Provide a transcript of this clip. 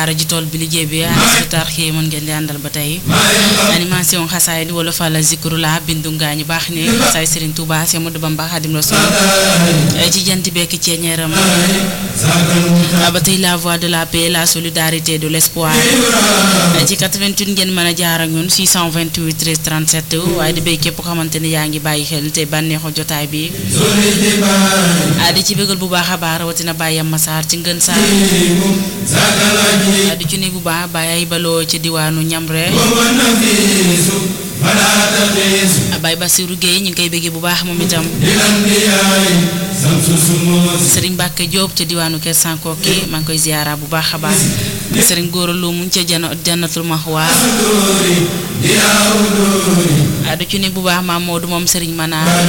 daara ji tool bi liggéey bi hospital xëy mën ngeen di àndal ba tey animation xasaay di wala fàlla zikrula bindu ngaa ñu baax ne xasaay Serigne Touba Cheikh Modou Bamba Khadim Rassoul ci jant bekk ceeñeeram ba tey la voix de la paix la solidarité de l'espoir ci 88 ngeen mën a jaar ak ñun 628 13 37 waaye di béy képp ko xamante ne yaa ngi bàyyi xel te bànneexu jotaay bi di ci bëggal bu baax a baax rawatina bàyyam masaar ci ngën saar di ci nuyu bu baax bàyyi ay baloo ci diwaanu Ñamre Baye Bassirou Gueye ñu ngi koy bëggee bu baax moom itam Serigne Mbacke Diop ca diwaanu Kër Sankoki maa ngi koy ziyaara bu baax a baax Serigne Gora Lo mu ca jannatul Mahwa du ci nuyu bu baax maam Modou moom Serigne Mana